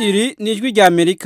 iri ni ijwi rya amerika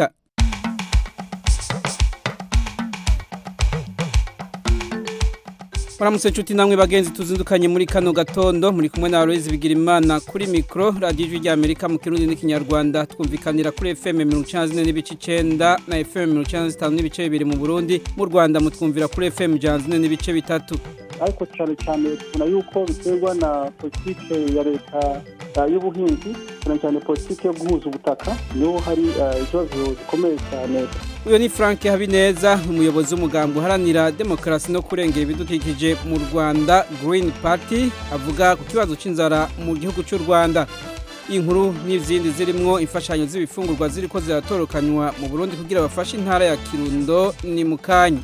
muramutse nshuti namwe bagenzi tuzindukanye muri kano gatondo muri kumwe na Aloise Bigirimana kuri mikro radio ijwi rya Amerika mu kirundi n'ikinyarwanda twumvikanira kuri FM 194 n'ibice 9 na FM 195 n'ibice bibiri mu Burundi mu Rwanda mutwumvira kuri FM 104 n'ibice bitatu ariko cyane cyane tubona yuko biterwa na politike ya leta y'ubuhinzi cyane cyane politike yo guhuza ubutaka niho hari ikibazo gikomeye cyane uyu ni frank habineza umuyobozi w'umugambi uharanira demokarasi no kurengera ibidukikije mu rwanda green party avuga ku kibazo cy'inzara mu gihugu cy'u rwanda inkuru n'izindi zirimo imfashanyo z'ibifungurwa ziri ko ziratorokanywa mu burundi kugira bafashe intara ya kirundo ni mu kanya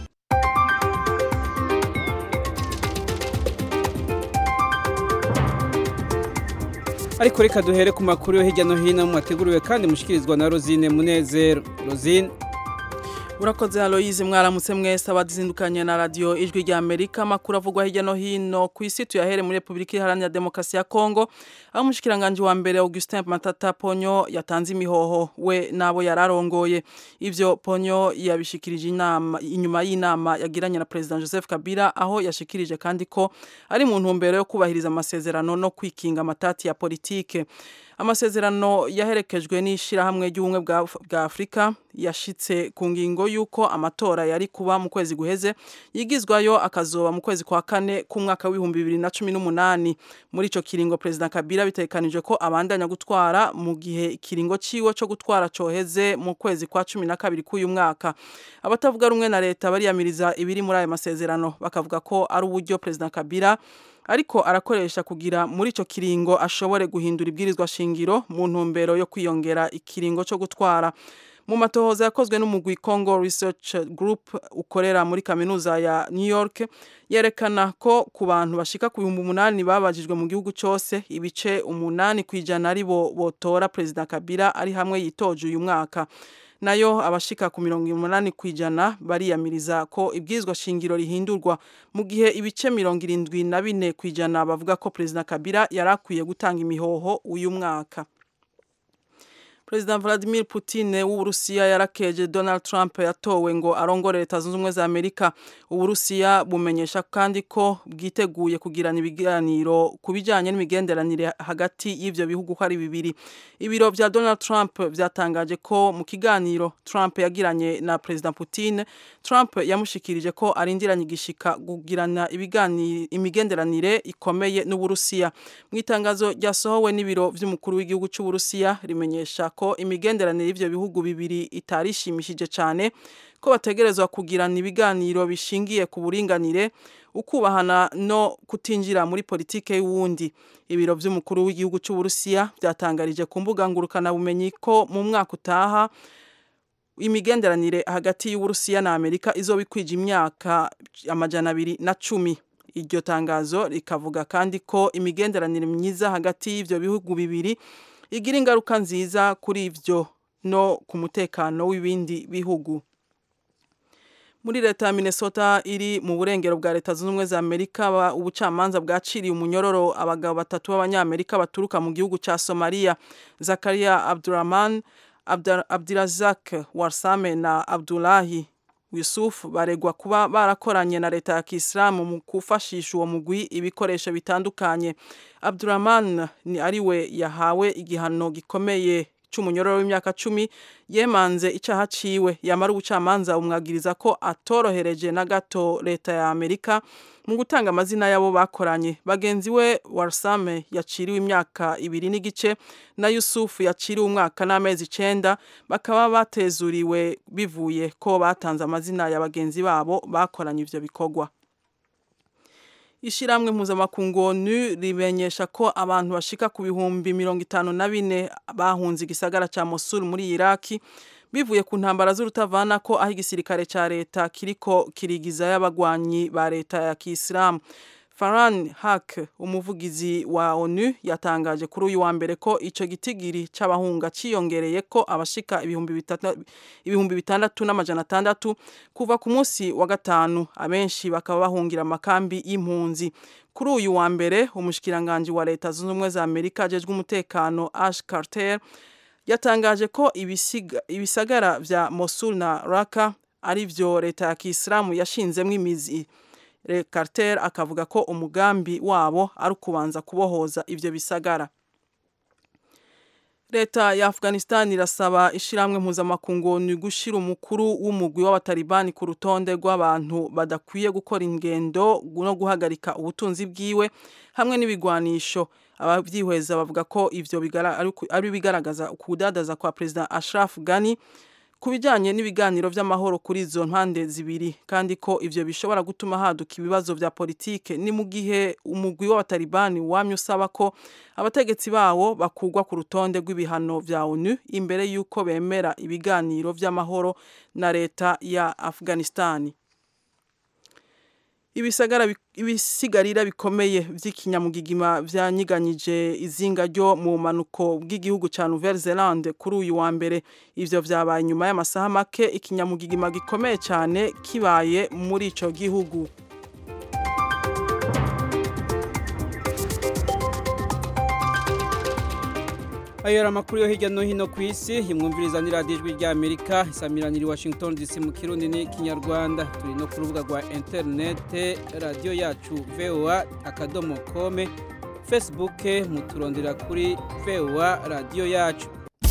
ariko reka duhere ku makuru yo hirya no hino mwateguriwe kandi mushikirizwa na Rosine Munezero Rosine Urakoze Aloise mwaramutse mwese abazindukanye na radio ijwi rya Amerika makuru avugwa hirya no hino ku isi tuyahere muri Republika Iharanira Demokarasi ya Kongo aho mushikiranganje wa mbere Augustin Matata Ponyo yatanze imihoho we nabo yararongoye ivyo Ponyo yabishikirije inama inyuma y'inama yagiranye na President Joseph Kabila aho yashikirije kandi ko ari mu ntumbero yo kubahiriza amasezerano no kwikinga amatati ya politike amasezerano yaherekejwe n'ishirahamwe ry'ubumwe bwa Afrika yashitse ku ngingo yuko amatora yari kuba mu kwezi guheze yigizwayo akazoba mu kwezi kwa kane k'umwaka w'ibihumbi bibiri na cumi n'umunani muri ico kiringo President Kabila bitekanije ko abandanya gutwara mu gihe ikiringo ciwe co gutwara coheze mu kwezi kwa cumi na kabiri k'uyu mwaka abatavuga rumwe na leta bariyamiriza ibiri muri ayo masezerano bakavuga ko ari uburyo President Kabila ariko arakoresha kugira muri ico kiringo ashobore guhindura ibwirizwa shingiro mu ntumbero yo kwiyongera ikiringo cyo gutwara mu matohoza yakozwe n'umugwi Congo Research Group ukorera muri kaminuza ya New York yerekana ko ku bantu bashika ku bihumbi umunani babajijwe mu gihugu cyose ibice umunani kwijana ari bo botora President Kabila ari hamwe yitoje uyu mwaka nayo abashika ku mirongo umunani kwijana bariyamiriza ko ibwirizwa shingiro rihindurwa mu gihe ibice mirongo irindwi na bine kwijana bavuga ko President Kabila yarakwiye gutanga imihoho uyu mwaka President Vladimir Putin w'Uburusiya yarakeje Donald Trump yatowe ngo arongore leta zunze ubumwe za Amerika Uburusiya bumenyesha kandi ko bwiteguye kugirana ibiganiro ku bijyanye n'imigenderanire hagati y'ivyo bihugu ko ari bibiri ibiro vya Donald Trump vyatangaje ko mu kiganiro Trump yagiranye na President Putin Trump yamushikirije ko arindiranye igishika kugirana ibiganiro imigenderanire ikomeye n'Uburusiya mu itangazo ryasohowe n'ibiro vy'umukuru w'igihugu c'Uburusiya rimenyesha ko imigenderanire y'ivyo bihugu bibiri itarishimishije cyane ko bategerezwa kugirana ibiganiro bishingiye ku buringanire ukubahana no kutinjira muri politike y'uwundi ibiro vy'umukuru w'igihugu c'Uburusiya byatangarije ku mbuga ngurukana bumenyi ko mu mwaka utaha imigenderanire hagati y'Uburusiya na Amerika izoba ikwije imyaka amajana abiri na cumi iryo tangazo rikavuga kandi ko imigenderanire myiza hagati y'ivyo bihugu bibiri igira ingaruka nziza kuri ivyo no ku mutekano w'ibindi bihugu muri leta ya Minnesota iri mu burengero bwa leta zunze ubumwe za Amerika ubucamanza bwaciriye umunyororo abagabo batatu b'abanyamerika baturuka mu gihugu ca Somalia Zakaria Abdurrahman Abdirazak Warsame na Abdullahi Yusuf baregwa kuba barakoranye na leta ya Kisilamu mu kufashisha uwo mugwi ibikoresho bitandukanye Abdurrahman ni ariwe yahawe igihano gikomeye c'umunyororo w'imyaka cumi yemanze icaha ciwe yamara ubucamanza umwagiriza ko atorohereje na gato leta ya Amerika mu gutanga amazina yabo bakoranye bagenzi we Warsame yaciriwe imyaka ibiri n'igice na Yusuf yaciriwe umwaka n'amezi icenda bakaba batezuriwe bivuye ko batanze amazina ya bagenzi babo bakoranye ivyo bikorwa Ishiramwe mpuzamakungu ONU rimenyesha ko abantu bashika ku bihumbi mirongo itanu na bine bahunze igisagara ca Mosul muri Iraki bivuye ku ntambara z'urutavana ko aho igisirikare ca leta kiriko kirigiza y'abagwanyi ba leta ya Kiislamu Farhan Haq umuvugizi wa ONU yatangaje kuri uyu wa mbere ko ico gitigiri c'abahunga ciyongereye ko abashika ibihumbi bitatu ibihumbi bitandatu n'amajana atandatu kuva ku munsi wa gatanu abenshi bakaba bahungira amakambi y'impunzi kuri uyu wa mbere umushikiranganje wa leta zunze ubumwe za Amerika ajejwe umutekano Ash Carter yatangaje ko ibisagara vya Mosul na Raqqa ari vyo leta ya Kisilamu yashinzemwo imizi Carter akavuga ko umugambi wabo ari ukubanza kubohoza ivyo bisagara Leta ya Afghanistan irasaba ishiramwe mpuzamakungu ni gushira umukuru w'umugwi w'abatalibani ku rutonde rw'abantu badakwiye gukora ingendo no guhagarika ubutunzi bwiwe hamwe n'ibigwanisho abavyihweza bavuga ko ivyo ari bigaragaza kudadaza kwa President Ashraf Ghani ku bijyanye n'ibiganiro by'amahoro kuri izo mpande zibiri kandi ko ivyo bishobora gutuma haduka ibibazo vya politike ni mu gihe umugwi w'abatalibani wamye usaba ko abategetsi bawo bakugwa ku rutonde rw'ibihano vya ONU imbere y'uko bemera ibiganiro vy'amahoro na leta ya Afghanistani ibisagara ibisigarira bikomeye vy'ikinyamugigima vyanyiganyije izinga ryo mu manuko bw'igihugu ca Nouvelle-Zélande kuri uyu wa mbere ivyo vyabaye nyuma y'amasaha make ikinyamugigima gikomeye cyane kibaye muri ico gihugu ayo yari amakuru yo hirya no hino ku isi imwumviriza ni radiyo ijwi rya amerika isamiranira i washington dc mu kirundi n'ikinyarwanda turi no ku rubuga rwa interinete radiyo yacu voa akadomo kome facebook muturondera kuri voa radiyo yacu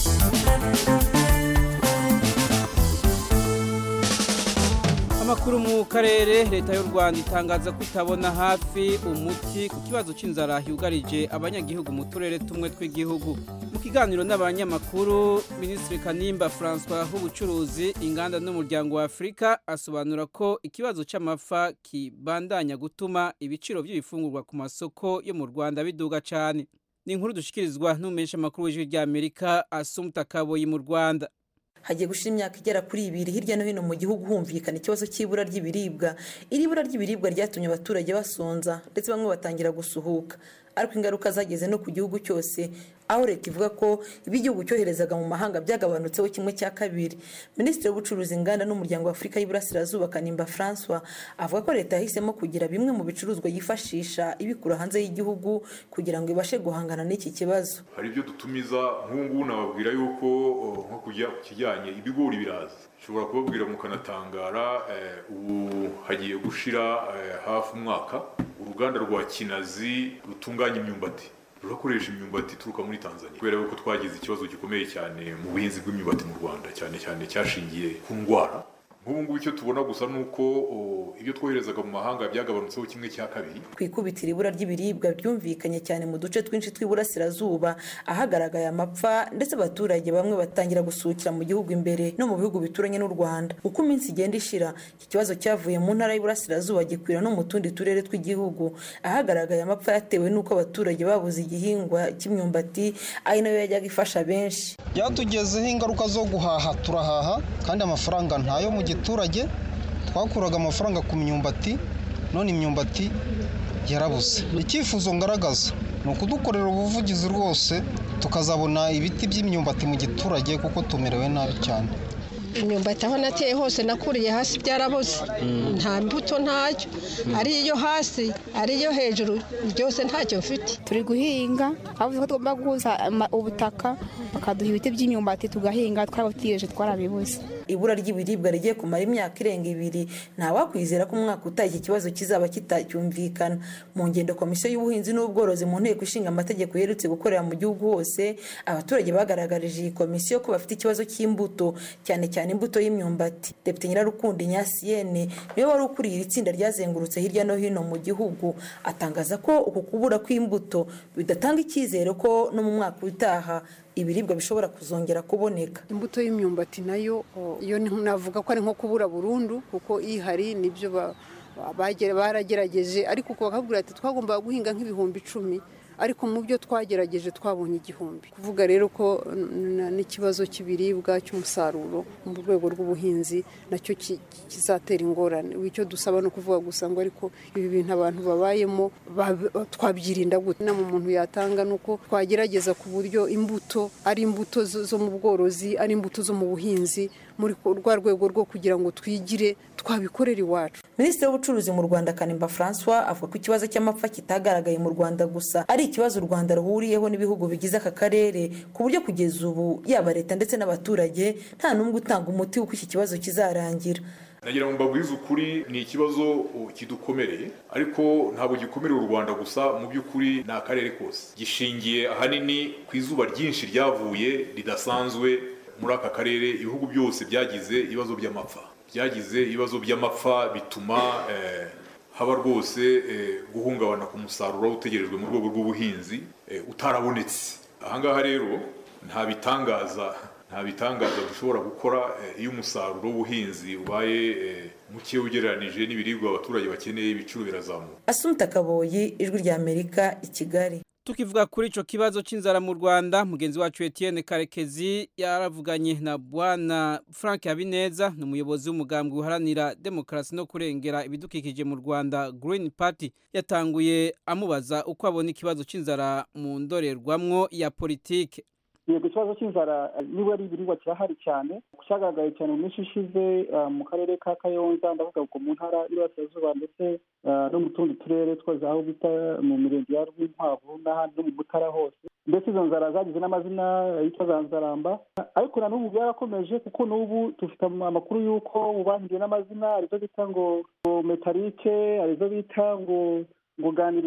amakuru mu karere leta y'u rwanda itangaza ko itabona hafi umuti ku kibazo cy'inzara yugarije abanyagihugu mu turere tumwe tw'igihugu mu kiganiro n'abanyamakuru minisitiri kanimba francois w'ubucuruzi inganda n'umuryango wa afurika asobanura ko ikibazo cy'amafa kibandanya gutuma ibiciro by'ibifungurwa ku masoko yo mu rwanda biduga cyane ni inkuru dushikirizwa n'umumenyesha amakuru w'ijwi ry'amerika asumuta kaboyi mu rwanda hagiye gushira imyaka igera kuri ibiri hirya no hino mu gihugu humvikana ikibazo cy'ibura ry'ibiribwa iri bura ry'ibiribwa ryatumye abaturage basonza ndetse bamwe batangira gusuhuka ariko ingaruka zageze no ku gihugu cyose aho leta ivuga ko ibyo igihugu cyoherezaga mu mahanga byagabanutseho kimwe cya kabiri minisitiri w'ubucuruzi inganda n'umuryango wa afurika y'iburasirazuba kanimba francois avuga ko leta yahisemo kugira bimwe mu bicuruzwa yifashisha ibikura hanze y'igihugu kugira ngo ibashe guhangana n'iki kibazo hari ibyo dutumiza nk'ubu ngubu nababwira yuko nko kujya ku kijyanye ibigori biraza ushobora kubabwira mukanatangara ubu hagiye gushira hafi umwaka uruganda rwa kinazi rutunganya imyumbati rurakoresha imyumbati ituruka muri tanzania kubera yuko twagize ikibazo gikomeye cyane mu buhinzi bw'imyumbati mu rwanda cyane cyane cyashingiye ku ndwara nk'ubu ngubu icyo tubona gusa ni uko ibyo twoherezaga mu mahanga byagabanutseho kimwe cya kabiri ku ikubitiro ibura ry'ibiribwa byumvikanye cyane mu duce twinshi tw'iburasirazuba ahagaragaye amapfa ndetse abaturage bamwe batangira gusuhukira mu gihugu imbere no mu bihugu bituranye n'u rwanda uko iminsi igenda ishira iki kibazo cyavuye mu ntara y'iburasirazuba gikwira no mu tundi turere tw'igihugu ahagaragaye amapfa yatewe n'uko abaturage babuze igihingwa cy'imyumbati ari nayo yajyaga ifasha benshi byatugezeho ingaruka zo guhaha turahaha kandi amafaranga ntayo mu giturage twakuraga amafaranga ku myumbati none imyumbati yarabuze icyifuzo ngaragaza ni ukudukorera ubuvugizi rwose tukazabona ibiti by'imyumbati mu giturage kuko tumerewe nabi cyane imyumbati aho nateye hose nakuriye hasi byarabuze nta mbuto ntacyo ari iyo hasi ari iyo hejuru byose ntacyo mfite turi guhinga aho ko tugomba guhuza ubutaka bakaduha ibiti by'imyumbati tugahinga twarabutegereje twarabibuze ibura ry'ibiribwa rigiye kumara imyaka irenga ibiri ntawakwizera ko umwaka utaha iki kibazo kizaba kitacyumvikana mu ngendo komisiyo y'ubuhinzi n'ubworozi mu nteko ishinga amategeko yerutse gukorera mu gihugu hose abaturage bagaragarije iyi komisiyo ko bafite ikibazo cy'imbuto cyane cyane imbuto y'imyumbati depite nyirarukundo inyasiyene niwe wari ukuriye iri tsinda ryazengurutse hirya no hino mu gihugu atangaza ko uku kubura kw'imbuto bidatanga icyizere ko no mu mwaka utaha ibiribwa bishobora kuzongera kuboneka imbuto y'imyumbati nayo iyo navuga ko ari nko kubura burundu kuko ihari nibyo baragerageje ariko bakabwira ati twagombaga guhinga nk'ibihumbi icumi ariko mu byo twagerageje twabonye igihumbi kuvuga rero ko n'ikibazo cy'ibiribwa cy'umusaruro mu rwego rw'ubuhinzi nacyo kizatera ingorane icyo dusaba no kuvuga gusa ngo ariko ibi bintu abantu babayemo twabyirinda gute inama umuntu yatanga ni uko twagerageza ku buryo imbuto ari imbuto zo mu bworozi ari imbuto zo mu buhinzi muri rwa rwego rwo kugira ngo twigire twabikorera iwacu minisitiri w'ubucuruzi mu rwanda kanimba francois avuga ko ikibazo cy'amapfa kitagaragaye mu rwanda gusa ari ikibazo u rwanda ruhuriyeho n'ibihugu bigize aka karere ku buryo kugeza ubu yaba leta ndetse n'abaturage nta n'umwe utanga umuti w'uko iki kibazo kizarangira nagira ngo mbabwize ukuri ni ikibazo kidukomereye ariko ntabwo gikomereye u rwanda gusa mu by'ukuri ni akarere kose gishingiye ahanini ku izuba ryinshi ryavuye ridasanzwe muri aka karere ibihugu byose byagize ibibazo by'amapfa byagize ibibazo by'amapfa bituma haba rwose guhungabana ku musaruro utegerejwe mu rwego rw'ubuhinzi utarabonetse ahangaha rero nta bitangaza nta bitangaza dushobora gukora iyo umusaruro w'ubuhinzi ubaye muke ugereranije n'ibiribwa abaturage bakeneye ibiciro birazamuka asumta kaboyi ijwi rya amerika i kigali tukivuga kuri ico kibazo c'inzara mu Rwanda mugenzi wacu Etienne Karekezi yaravuganye na bwana Frank Habineza ni umuyobozi w'umugambwe uharanira demokarasi no kurengera ibidukikije mu Rwanda Green Party yatanguye amubaza uko abona ikibazo c'inzara mu ndorerwamwo ya politike yego ikibazo cy'inzara niba ari ibiribwa kirahari cyane cyagaragaye cyane mu minsi ishize mu karere ka kayonza ndavuga ngo mu ntara y'Iburasirazuba ndetse no mu tundi turere twose aho bita mu mirenge ya rwinkwavu n'ahandi no mu butara hose ndetse izo nzara zagize n'amazina yitwa za nzaramba ariko na n'ubu byarakomeje kuko n'ubu dufite amakuru y'uko mu bahinduye n'amazina arizo bita ngo metalike arizo bita ngo ngo ganira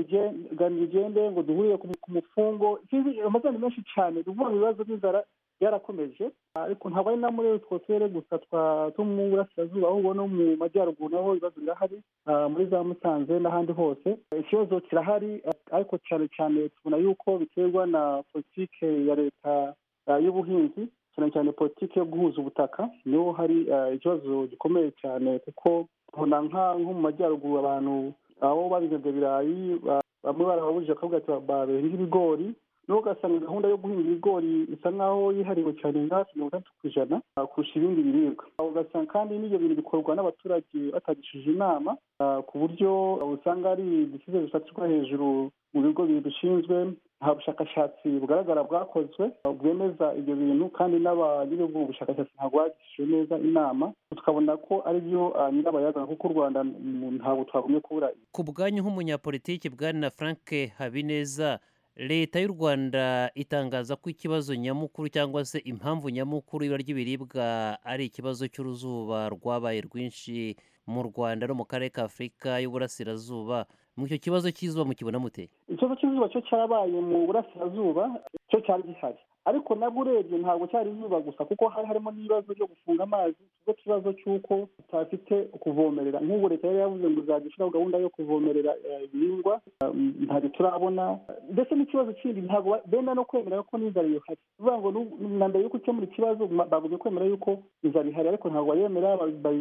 igende ngo duhurire ku mufungo amazina menshi cyane tuvuga mu bibazo by'inzara byarakomeje ariko ntabwo ari na muri utwo turere gusa two mu burasirazuba ahubwo no mu majyaruguru naho ibibazo birahari muri za musanze n'ahandi hose ikibazo kirahari ariko cyane cyane tubona yuko biterwa na politike ya leta y'ubuhinzi cyane cyane politiki yo guhuza ubutaka niho hari ikibazo gikomeye cyane kuko tubona nko mu majyaruguru abantu aho babigenza ibirayi bamwe barababujije akavuga ati bahinga ibigori n'uwo ugasanga gahunda yo guhinga ibigori isa nk'aho yihariwe cyane nka hafi mirongo itandatu ku ijana kurusha ibindi biribwa ugasanga kandi n'ibyo bintu bikorwa n'abaturage batagishije inama ku buryo usanga ari ibisize bifatirwa hejuru mu bigo bidushinzwe nta bushakashatsi bugaragara bwakozwe bwemeza ibyo bintu kandi n'abanyiri ubwo bushakashatsi ntabwo bagishije neza inama tukabona ko ari byo nyirabayazana kuko u rwanda ntabwo twagumye kubura ku bwanyu nk'umunyapolitiki bwana frank habineza leta y'u rwanda itangaza ko ikibazo nyamukuru cyangwa se impamvu nyamukuru ibara ry'ibiribwa ari ikibazo cy'uruzuba rwabaye rwinshi mu rwanda no mu karere ka afurika y'uburasirazuba mu icyo kibazo cy'izuba mukibona mute ikibazo cy'izuba cyo cyarabaye mu burasirazuba cyo cyari gihari ariko nabwo urebye ntabwo cyari izuba gusa kuko hari harimo n'ibibazo byo gufunga amazi ikigo kibazo cy'uko tutafite kuvomerera nk'ubu leta yari yavuze ngo izajya ishyiraho gahunda yo kuvomerera ibihingwa ntabwo turabona ndetse n'ikibazo kindi ntabwo benda no kwemera ko n'inzara ihari bivuga ngo na mbere y'uko ukemura ikibazo bavuze kwemera yuko inzara ihari ariko ntabwo bayemera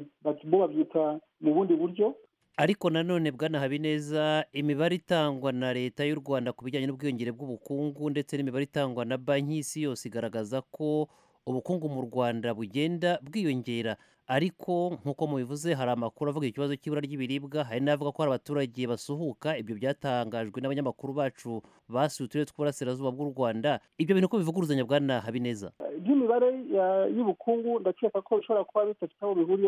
bo babyita mu bundi buryo ariko nanone bwana habineza imibare itangwa na leta y'u rwanda ku bijyanye n'ubwiyongere bw'ubukungu ndetse n'imibare itangwa na banki y'isi yose igaragaza ko ubukungu mu rwanda bugenda bwiyongera ariko nk'uko mubivuze hari amakuru avuga ikibazo cy'ibura ry'ibiribwa hari n'avuga ko hari abaturage basuhuka ibyo byatangajwe n'abanyamakuru bacu basuye uturere tw'uburasirazuba bw'u rwanda ibyo bintu ko bivuguruzanya bwana habineza by'imibare y'ubukungu ndakeka ko bishobora kuba bidafite aho bihuriye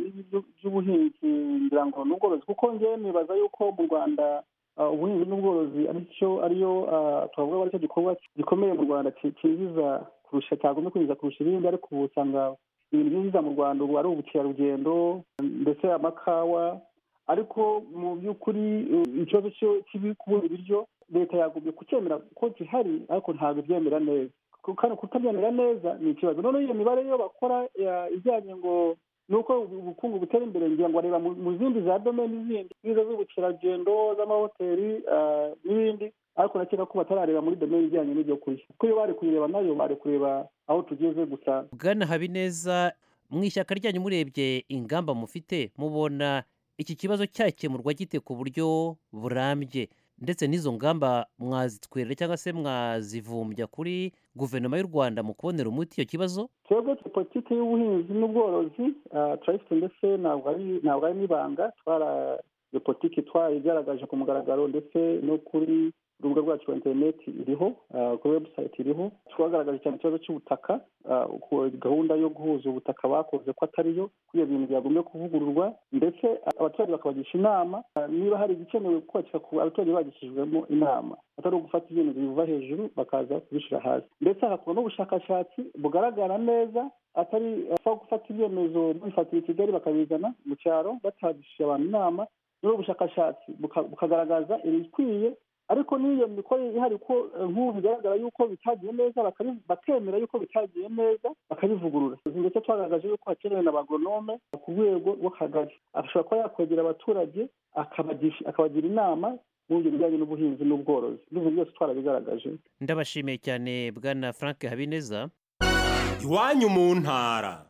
by'ubuhinzi ngira ngo n'ubworozi kuko ngewe nibaza yuko mu rwanda ubuhinzi n'ubworozi aricyo ariyo twavuga ko aricyo gikorwa gikomeye mu rwanda kinjiza kurusha cyagomba kwinjiza kurusha ibindi ariko ubu usanga ibintu byinjiza mu rwanda ubu ari ubukerarugendo ndetse amakawa ariko mu by'ukuri ikibazo kibi kubura ibiryo leta yagombye kucyemera ko gihari ariko ntabwo ibyemera neza kandi kutabyemera neza ni ikibazo noneho iyo mibare yo bakora ijyanye ngo ni uko ubukungu butera imbere ngira ngo bareba mu zindi za domeni zindi nk'izo z'ubukerarugendo z'amahoteli n'ibindi ariko nakeka ko batarareba muri domeni ijyanye n'ibyo kurya kuko iyo bari kuyireba nayo bari kureba aho tugeze gusa bwana habineza mu ishyaka ryanyu murebye ingamba mufite mubona iki kibazo cyakemurwa gite ku buryo burambye ndetse n'izo ngamba mwazitwerera cyangwa se mwazivumbya kuri guverinoma y'u rwanda mu kubonera umuti icyo kibazo twebwe politiki y'ubuhinzi n'ubworozi turayifite ndetse ntabwo ari n'ibanga twara iyo politiki twayigaragaje ku mugaragaro ndetse no kuri urubuga rwacu rwa interineti iriho kuri webusayiti iriho twagaragaje cyane ikibazo cy'ubutaka gahunda yo guhuza ubutaka bakoze ko atariyo ko iyo bintu byagombye kuvugururwa ndetse abaturage bakabagisha inama niba hari igikenewe kubakira ku abaturage bagishijwemo inama atari ugufata ibintu biva hejuru bakaza kubishyira hasi ndetse hagakorwa n'ubushakashatsi bugaragara neza atari aho gufata ibyemezo bifatira i kigali bakabizana mu cyaro batagishije abantu inama n'ubu bushakashatsi bukagaragaza ibikwiye ariko n'iyo mikorere ihari ko nk'ubu bigaragara yuko bitagiye neza bakemera yuko bitagiye neza bakabivugurura ndetse twagaragaje yuko hakenewe na bagonome ku rwego rw'akagari ashobora kuba yakwegera abaturage akabagira inama mu buryo bijyanye n'ubuhinzi n'ubworozi n'ibintu byose twarabigaragaje ndabashimiye cyane bwana frank habineza iwanyu mu ntara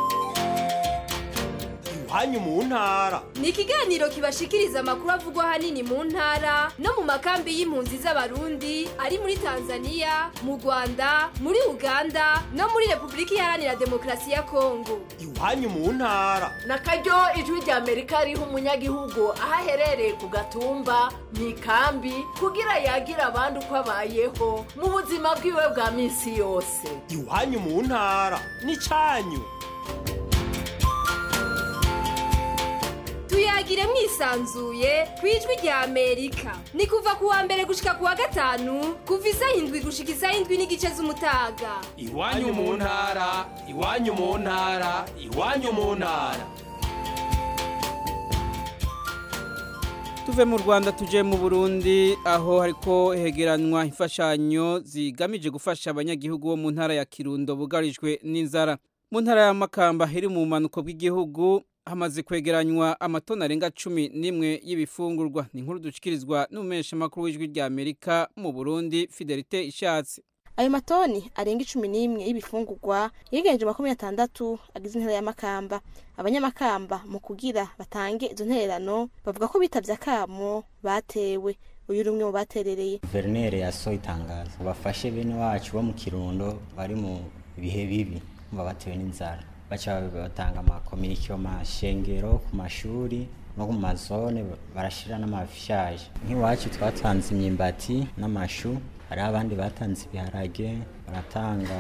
iwanyu mu ntara ni ikiganiro kibashikiriza amakuru avugwa ahanini mu ntara no mu makambi y'impunzi z'abarundi ari muri tanzania mu rwanda muri uganda no muri repubulika iharanira demokarasi ya kongo iwanyu mu ntara na karyo ijwi rya amerika riha umunyagihugu aho aherereye ku gatumba mu ikambi kugira yagire abandi uko abayeho mu buzima bwiwe bwa minsi yose iwanyu mu ntara ni cyanyu tuyagire mwisanzuye ku ijwi rya amerika ni kuva ku wa mbere gushika ku wa gatanu kuva isaha indwi gushika isaha indwi n'igice z'umutaga iwanyu mu ntara iwanyu mu ntara iwanyu mu ntara tuve mu rwanda tuje mu burundi aho hariko hegeranwa imfashanyo zigamije gufasha abanyagihugu bo mu ntara ya kirundo bugarijwe n'inzara mu ntara ya makamba iri mu bumanuko bw'igihugu hamaze kwegeranywa amatoni arenga cumi n'imwe y'ibifungurwa ni inkuru dushyikirizwa n'umumenyeshamakuru w'ijwi rya amerika mu burundi fidelite ishatse ayo matoni arenga icumi n'imwe y'ibifungurwa yiganjije makumyabiri atandatu agize intera ya makamba abanyamakamba mu kugira batange izo ntererano bavuga ko bitabye akamo batewe uyu uri umwe mu baterereye guverineri yasohoye itangazo bafashe bene wacu bo mu kirundo bari mu bihe bibi baba batewe n'inzara baca batanga amakominike mu mashengero ku mashuri no mu mazone barashyira n'amafishaje nk'iwacu twatanze imyimbati n'amashu hariho abandi batanze ibiharage baratanga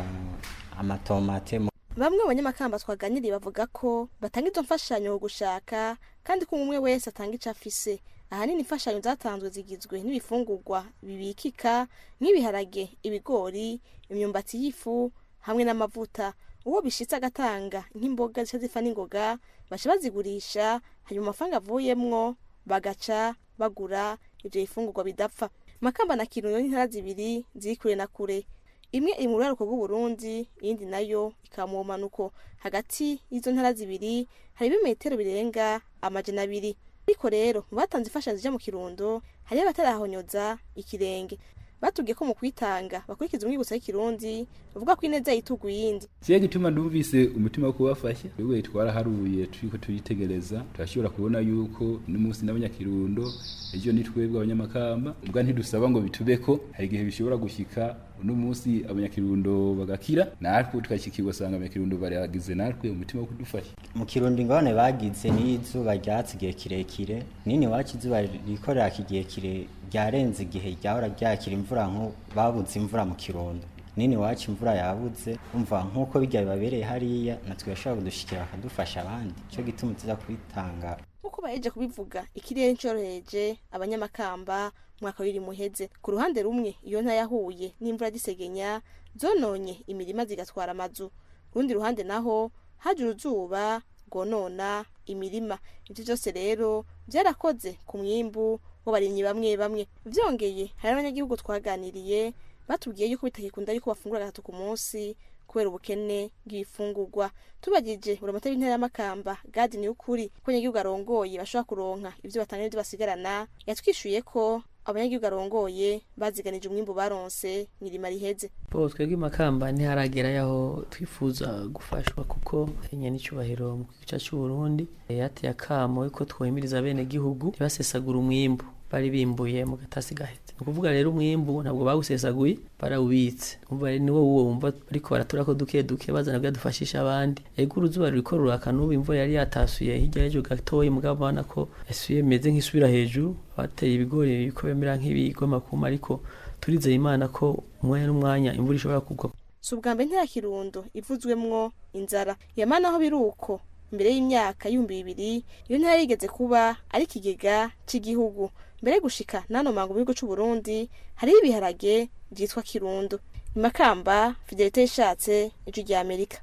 amatomate bamwe mu banyamakamba twaganiriye bavuga ko batanga izo mfashanyo gushaka kandi ko umwe wese atanga icyo afise ahanini imfashanyo zatanzwe zigizwe n'ibifungurwa bibikika nk'ibiharage ibigori imyumbati y'ifu hamwe n'amavuta uwo bishitse agatanga nk'imboga zica zifa n'ingoga baca bazigurisha hanyuma amafaranga avuyemwo bagaca bagura ibyo bifungurwa bidapfa makamba na kirundo n'intara zibiri ziri kure na kure imwe iri mu ruraruko rw'uburundi iyindi nayo ikaba mu bumanuko hagati y'izo ntara zibiri hari ibimetero birenga amajana abiri ariko rero mu batanze imfashanyo zija mu kirundo hariho abatarahonyoza ikirenge batubwiye ko mu kwitanga bakurikiza umwibutso w'ikirundi bavuga ko ineza yitugu yindi kiya gituma ndumvise umutima wo kubafasha twebwe twaraharuye turiko turitegereza turashobora kubona yuko n'umunsi n'abanyakirundo ejo ni twebwe abanyamakamba ubwa ntidusaba ngo bitubeko hari igihe bishobora gushika uno munsi abanyakirundo bagakira natwe tukashikirwa usanga abanyakirundo baragize natwe umutima wo kudufasha mu kirundo ingorane bagize n'izuba ryatsi igihe kirekire nini wacu izuba rikorera igihe kire ryarenze igihe ryahora ryakira imvura nko babuze imvura mu kirundo nini wacu imvura yabuze umva nk'uko bijya bibabereye hariya natwe bashobora kudushikira bakadufasha abandi cyo gituma tuza kwitanga nk'uko baheje kubivuga ikirere cyoroheje abanyamakamba mwaka w'iri muheze ku ruhande rumwe iyo nta yahuye n'imvura gisegenya zononye imirima zigatwara amazu rundi ruhande naho haje uruzuba rwonona imirima ibyo byose rero byarakoze ku mwimbu w'abarimyi bamwe bamwe byongeye hari abanyagihugu twaganiriye batubwiye yuko bitakikunda yuko bafungura gatatu ku munsi kubera ubukene bw'ibifungurwa tubagije buri amata y'intera y'amakamba gadi ni ukuri ko abanyagihugu arongoye bashobora kuronka ibyo batanga n'ibyo basigarana yatwishuye ko abanyagihugu arongoye baziganije umwimbu baronse mirima riheze bo twebwe makamba ntiharagera yaho twifuza gufashwa kuko enye n'icyubahiro mu gice cy'u Burundi yateye akamo yuko twohimiriza bene gihugu ntibasesagura umwimbu bari bimbuye mu gatasi gahetse ni ukuvuga rero umwimbu ntabwo bawusesaguye barawubitse umva rero niwo wuwo wumva ariko baratura ko duke duke bazana byadufashisha abandi ego uruzuba ruriko ruraka n'ubu imvura yari yatasuye hirya y'ejo gatoya mugabo ubona ko yasuye imeze nk'isubira hejuru bateye ibigori biriko bimera nk'ibigoma kuma ariko turizeye imana ko umwanya n'umwanya imvura ishobora kugwa si ubwa mbere ntera kirundo ivuzwemwo inzara yamana aho biri uko mbere y'imyaka y'ibihumbi bibiri iyo ntara yigeze kuba ari ikigega cy'igihugu mbere yo gushika n'ano mango mu gihugu cy'u Burundi hariho ibiharage byitwa kirundo ni makamba fidelite yishatse ijwi rya amerika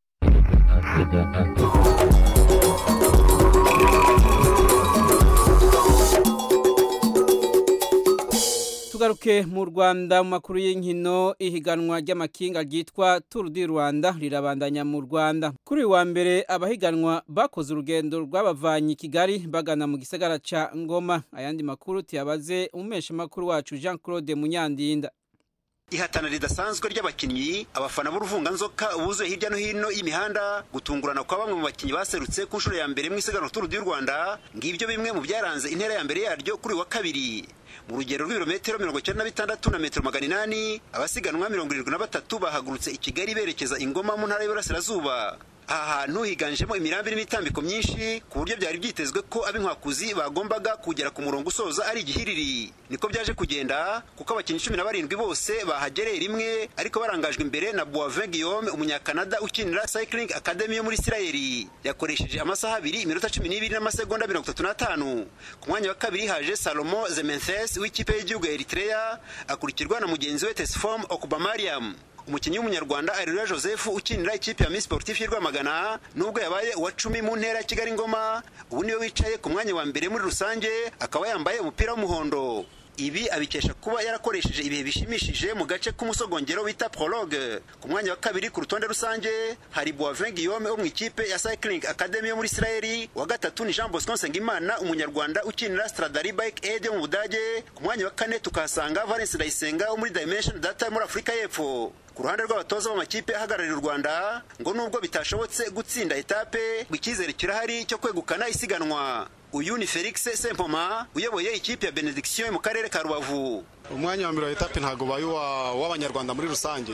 tugaruke mu rwanda mu makuru y'inkino ihiganwa ry'amakinga ryitwa turu di rwanda rirabandanya mu rwanda kuri uyu wa mbere abahiganwa bakoze urugendo rw'abavanye i kigali bagana mu gisagara ca ngoma ayandi makuru tuyabaze umumeshamakuru wacu jean claude munyandinda ihatana ridasanzwe ry'abakinnyi abafana b'uruvunganzoka buzuye hirya no hino y'imihanda gutungurana kwa bamwe mu bakinnyi baserutse ku nshuro ya mbere mu isiganwa turu y'u rwanda ngibyo bimwe mu byaranze intera ya mbere yaryo kuri uyu wa kabiri mu rugero rw'ibirometero mirongo icyenda na bitandatu na metero magana inani abasiganwa mirongo irindwi na batatu bahagurutse i kigali berekeza ingoma mu ntara y'uburasirazuba aha hantu higanjemo imirambi n'imitambiko myinshi ku buryo byari byitezwe ko ab'inkwakuzi bagombaga kugera ku murongo usoza ari igihiriri niko byaje kugenda kuko abakinnyi cumi na barindwi bose bahagereye rimwe ariko barangajwe imbere na boivin guillaume umunyakanada ukinira cycling academy yo muri isirayeli yakoresheje amasaha abiri iminota cumi n'ibiri n'amasegonda mirongo itatu n'atanu ku mwanya wa kabiri haje salomo zementhes w'ikipe y'igihugu ya eritrea akurikirwa na mugenzi we tesfom okubamariam umukinnyi w'umunyarwanda areruya joseph ukinira ikipe ya miss sportif y'u rwamagana nubwo yabaye uwa cumi mu ntera ya kigali ngoma ubu niwe wicaye ku mwanya wa mbere muri rusange akaba yambaye umupira w'umuhondo ibi abikesha kuba yarakoresheje ibihe bishimishije mu gace k'umusogongero bita prologue ku mwanya wa kabiri ku rutonde rusange hari boivin guillaume wo mu ikipe ya cycling academy yo muri isirayeli wa gatatu ni jean bosco nsengimana umunyarwanda ukinira stradari bike aid yo mu budage ku mwanya wa kane tukahasanga valence ndayisenga wo muri dimension data muri afurika y'epfo ku ruhande rw'abatoza b'amakipe ahagararira u rwanda ngo nubwo bitashobotse gutsinda etape ngo icyizere kirahari cyo kwegukana isiganwa uyu ni felix sempoma uyoboye ikipe ya benediction mu karere ka rubavu umwanya wa mbere wa etape ntabwo ubaye uw'abanyarwanda muri rusange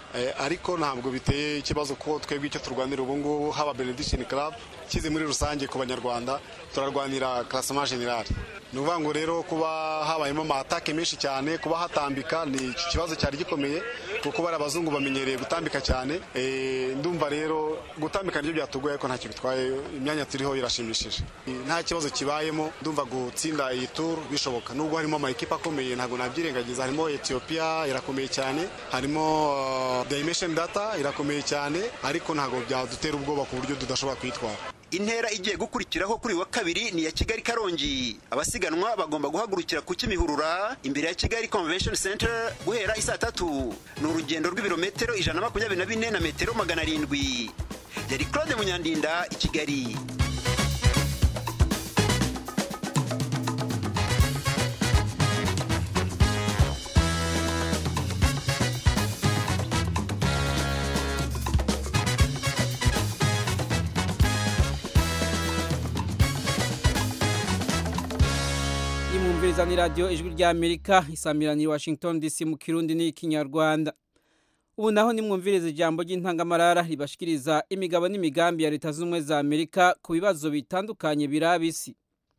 ariko ntabwo biteye ikibazo ko twebwe icyo turwanira ubu ngubu haba benediction club kize muri rusange ku banyarwanda turarwanira classement general ni ukuvuga ngo rero kuba habayemo amatake menshi cyane kuba hatambika ni ikibazo cyari gikomeye kuko bari abazungu bamenyereye gutambika cyane ndumva rero gutambika nibyo byatugoye ariko ntacyo bitwaye imyanya turiho irashimishije nta kibazo kibayemo ndumva gutsinda iyi turu bishoboka nubwo harimo amakipe akomeye ntabwo nabyirengagiza harimo etiyopiya irakomeye cyane harimo dimension data irakomeye cyane ariko ntabwo byadutera ubwoba ku buryo tudashobora kwitwara intera igiye gukurikiraho kuri wa kabiri ni iya kigali karongi abasiganwa bagomba guhagurukira ku kimihurura imbere ya kigali convention center guhera isaa tatu ni urugendo rw'ibirometero ijana na makumyabiri na bine na metero magana arindwi yari claude munyandinda i kigali imwumviriza ni radiyo ijwi rya amerika isamiraniye washington dc mu kirundi n'ikinyarwanda ubu naho nimwumviriza ijambo ry'intangamarara ribashikiriza imigabo n'imigambi ya leta z'ubumwe za amerika ku bibazo bitandukanye biraba isi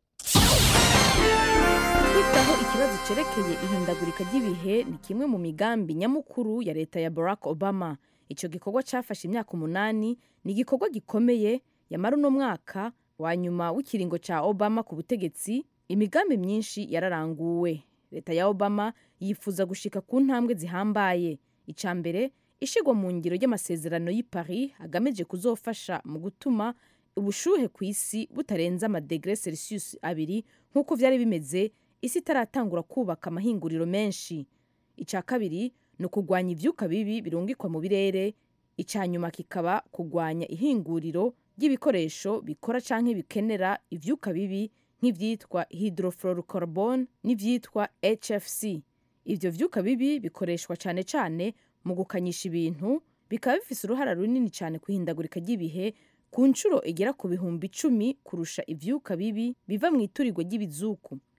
kwitaho ikibazo cyerekeye ihindagurika ry'ibihe ni kimwe mu migambi nyamukuru ya leta ya barack obama icyo gikorwa cyafashe imyaka umunani ni igikorwa gikomeye yamara uno mwaka wa nyuma w'ikiringo cya obama ku butegetsi imigambi myinshi yararanguwe leta ya obama yifuza gushika ku ntambwe zihambaye icya mbere ishigwa mu ngiro ry'amasezerano y'i paris agamije kuzofasha mu gutuma ubushuhe ku isi butarenza amadegre celsius abiri nk'uko byari bimeze isi itaratangura kubaka amahinguriro menshi icya kabiri ni ukugwanya ibyuka bibi birungikwa mu birere icya nyuma kikaba kugwanya ihinguriro ry'ibikoresho bikora cyangwa bikenera ibyuka bibi nk'ibyitwa hydrofluorocarbon n'ibyitwa hfc ibyo byuka bibi bikoreshwa cyane cyane mu gukanyisha ibintu bikaba bifite uruhara runini cyane ku ihindagurika ry'ibihe ku nshuro igera ku bihumbi icumi kurusha ibyuka bibi biva mu iturirwa ry'ibizuku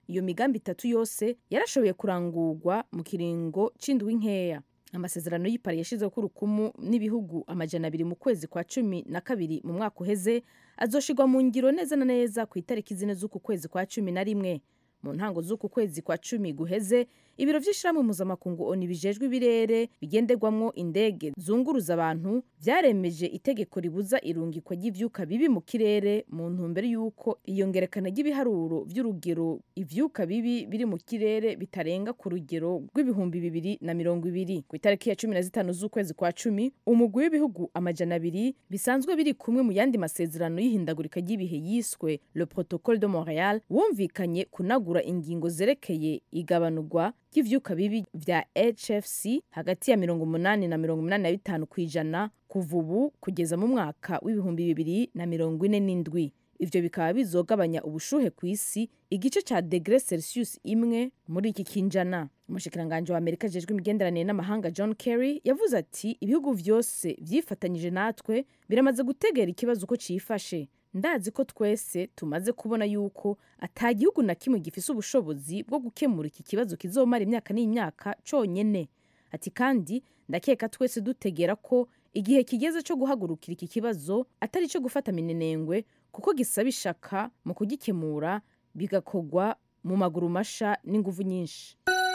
iyo migambi itatu yose yarashoboye kurangurwa mu kiringo c'indwi nkeya amasezerano y'ipari yashizweho urukumu n'ibihugu amajana abiri mu kwezi kwa cumi na kabiri mu mwaka uheze azoshirwa mu ngiro neza na neza ku itariki zine z'uku kwezi kwa cumi na rimwe mu ntango z'uku kwezi kwa cumi guheze ibiro vy'ishirahamwe mpuzamakungu oni bijejwe ibirere bigenderwamwo indege zunguruza abantu vyaremeje itegeko ribuza irungikwa ry'ivyuka bibi mu kirere mu ntumbero y'uko iyongerekana ry'ibiharuro vy'urugero ivyuka bibi biri mu kirere bitarenga ku rugero rw'ibihumbi bibiri na mirongo ibiri ku itariki ya cumi na zitanu z'ukwezi kwa cumi umugwi w'ibihugu amajana abiri bisanzwe biri kumwe mu yandi masezerano y'ihindagurika ry'ibihe yiswe le protocole de montreal wumvikanye kunagura ingingo zerekeye igabanurwa ry'ivyuka bibi vya hfc hagati ya mirongo umunani na mirongo umunani na bitanu ku ijana kuva ubu kugeza mu mwaka w'ibihumbi bibiri na mirongo ine n'indwi ivyo bikaba bizogabanya ubushuhe ku isi igice ca degre celsius imwe muri iki kinjana umushikiranganji wa amerika ajejwe imigenderanire n'amahanga john kerry yavuze ati ibihugu vyose vyifatanyije natwe biramaze gutegera ikibazo uko cifashe ndazi ko twese tumaze kubona yuko ata gihugu na kimwe gifise ubushobozi bwo gukemura iki kibazo kizomara imyaka n'imyaka conyene ati kandi ndakeka twese dutegera ko igihe kigeze cyo guhagurukira iki kibazo atari cyo gufata minenengwe kuko gisaba ishaka mu kugikemura bigakorwa mu maguru masha n'inguvu nyinshi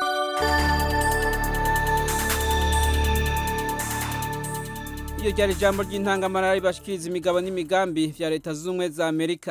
iyo ryari ijambo ry'intangamara ribashikiriza imigabo n'imigambi vya leta zunze ubumwe za amerika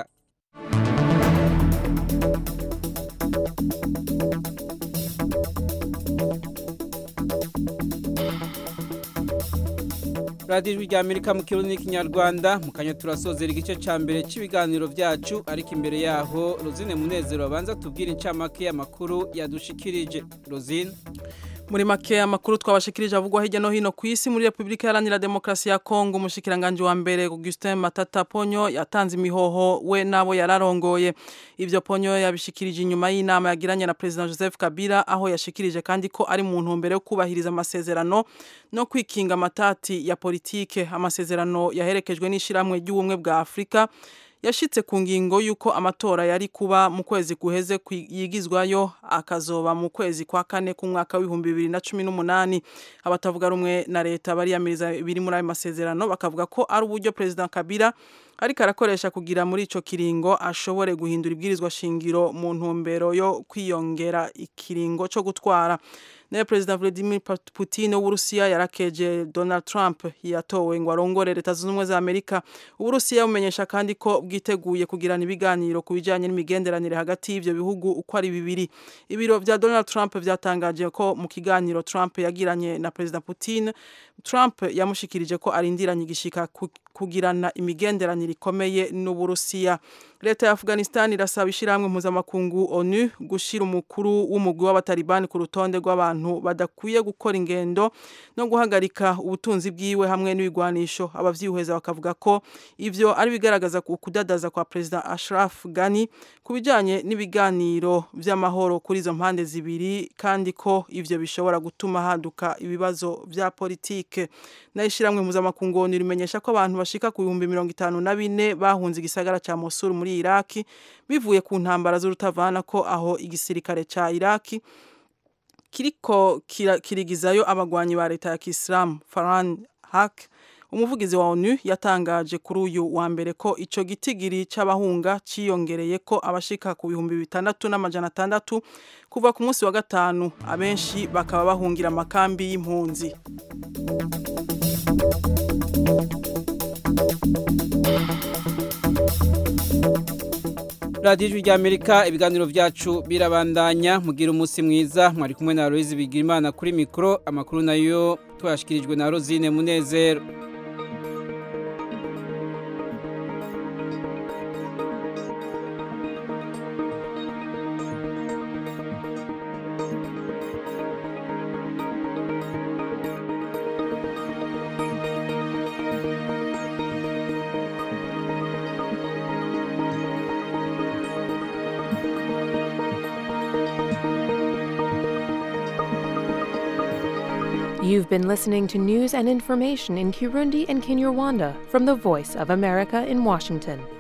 radiyo ijwi rya amerika mu kirundi n'ikinyarwanda mu kanya turasozera igice cya mbere cy'ibiganiro byacu ariko imbere yaho rozine munezero abanza tubwire incamake y'amakuru yadushikirije rozine muri make amakuru twabashikirije avugwa hirya no hino ku isi muri Republika Iharanira Demokarasi ya Kongo umushikiranganje wa mbere Augustin Matata Ponyo yatanze imihoho we nabo yararongoye ivyo Ponyo yabishikirije inyuma y'inama yagiranye na President Joseph Kabila aho yashikirije kandi ko ari mu ntumbero yo kubahiriza amasezerano no kwikinga amatati ya politike amasezerano yaherekejwe n'ishiramwe ry'ubumwe bwa Afrika yashitse ku ngingo y'uko amatora yari kuba mu kwezi guheze yigizwayo akazoba mu kwezi kwa kane k'umwaka w'ibihumbi bibiri na cumi n'umunani abatavuga rumwe na leta bariyamiriza biri muri ayo masezerano bakavuga ko ari uburyo perezida kabila ariko arakoresha kugira muri ico kiringo ashobore guhindura ibwirizwa shingiro mu ntumbero yo kwiyongera ikiringo co gutwara naye perezida Vladimir Putin w'Uburusiya yarakeje Donald Trump yatowe ngo arongore leta zunze ubumwe za Amerika Uburusiya bumenyesha kandi ko bwiteguye kugirana ibiganiro ku bijanye n'imigenderanire hagati y'ivyo bihugu uko ari bibiri ibiro vya Donald Trump vyatangaje ko mu kiganiro Trump yagiranye na perezida Putin Trump yamushikirije ko arindiranye igishika kugirana imigenderanire ikomeye n'Uburusiya leta ya Afghanistan irasaba ishiramwe mpuzamakungu ONU gushira umukuru w'umugwi w'abatalibani ku rutonde rw'abantu badakwiye gukora ingendo no guhagarika ubutunzi bwiwe hamwe n'ibigwanisho abavyihweza bakavuga ko ivyo ari bigaragaza kudadaza kwa president Ashraf Ghani ku bijanye n'ibiganiro vy'amahoro kuri izo mpande zibiri kandi ko ivyo bishobora gutuma haduka ibibazo vya politike n'ishiramwe mpuzamakungu ONU rimenyesha ko abantu bashika ku bihumbi mirongo itanu na bine bahunze igisagara ca Mosul muri Iraki bivuye ku ntambara z'urutavana ko aho igisirikare ca Iraki kiriko kirigizayo abagwanyi ba leta ya Kisilamu Farhan Haq umuvugizi wa ONU yatangaje kuri uyu wa mbere ko ico gitigiri c'abahunga ciyongereye ko abashika ku bihumbi bitandatu n'amajana atandatu kuva ku munsi wa gatanu abenshi bakaba bahungira amakambi y'impunzi radiyo ijwi ry'amerika ibiganiro byacu birabandanya mugira umunsi mwiza mwari kumwe na Aloyizi Bigirimana kuri mikoro amakuru nayo tuyashyikirijwe na rozine munezero You've been listening to news and information in Kirundi and Kinyarwanda from the Voice of America in Washington.